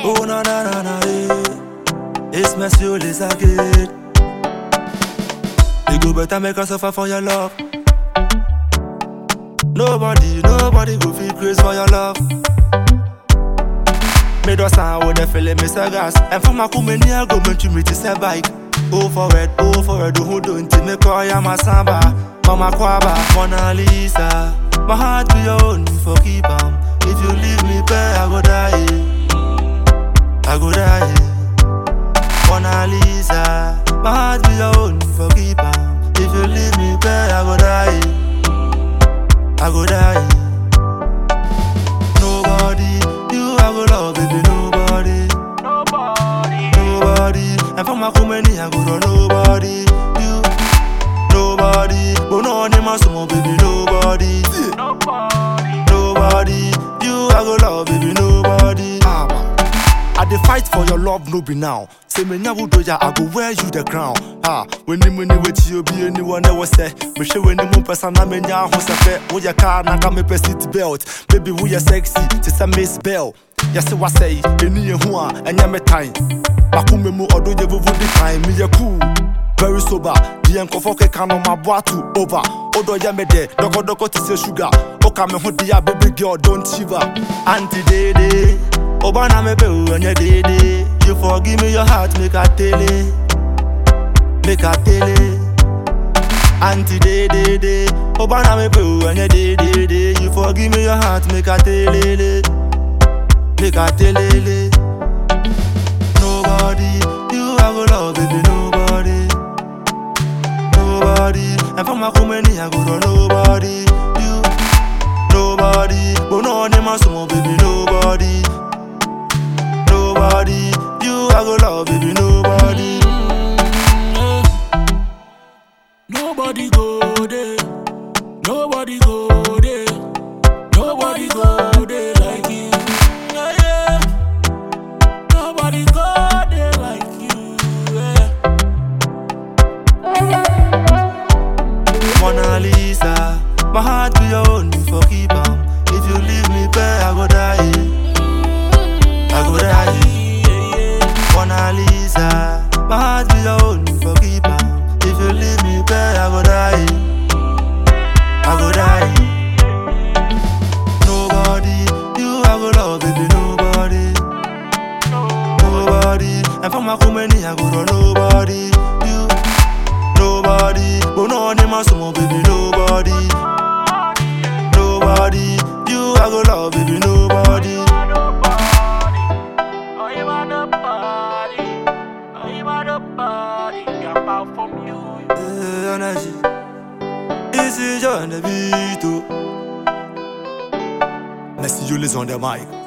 Oh na na na na eh. It's monsieur les agate. You go better make us suffer for your love. Nobody, nobody go feel crazy for your love. Me do sound with the feeling me say gas. And for my kumeni I go meant to me to say bike. Oh forward, oh forward, who don't me call ya my samba. Mama kwaba, Mona Lisa. My heart be your own for keep 'em. If you leave me bare, I go die. I go die. Mona Lisa. My heart be your own for keep 'em. If you leave me bare, I go die. I go die. Nobody, you I go love, baby, nobody. Nobody, Nobody, and for my company, I go to nobody. You, nobody, but no one in my soul, baby, nobody. nobody, Nobody, you I go love, baby, nobody. Ah, man. I dey fight for your love, no be now. Say me nya wudo ya, I go wear you the crown. Ah, when ni money wait you be anyone that was say. Me show when ni mo person na me nya ho se fe. Wo ya car na ka me pe seat belt. Baby, wo ya sexy, to say Miss Bell. Yes, what say, eni ye hu a, enya me time. Bakume mu odo ye vuvu di time, me ye cool. Very sober, the nkɔfɔ keka no ma boa to over. Odo yɛ me dɛ, dɔkɔdɔkɔ ti sɛ sugar. Oka me ho di a baby girl, don't shiver. Auntie Dede, Oba na me pe o ɛnyɛ Dede. You forgive me your heart, make a tele, make a tele. Auntie Dede, Oba na me pe o ɛnyɛ Dede. You forgive me your heart, make a tele, make a tele. Nobody, you I go love, baby, nobody. Nobody, and for my company, I go to nobody. You, nobody, but no one in my soul, baby, nobody. Nobody, you I go love, baby, nobody. Nobody go there. Nobody go there. Nobody go there like you. Yeah, yeah. Nobody go there like you. Yeah. Mona Lisa, my heart be your own for keep 'em. If you leave me bare, I go die. I go die. Yeah, yeah. Mona Lisa, my heart be your own for keep 'em. If you leave me bare, I go die. I go die. Nobody, you I go love, baby, nobody. Nobody, and for my company, I go to nobody. You, nobody, but no one in my soul, baby, nobody. Nobody, you I go love, baby, nobody. nobody. Oh, you are nobody. Oh, you are nobody. I'm out from you. Eh, energy. Ici John the beat. oh. Merci, you listen on the mic.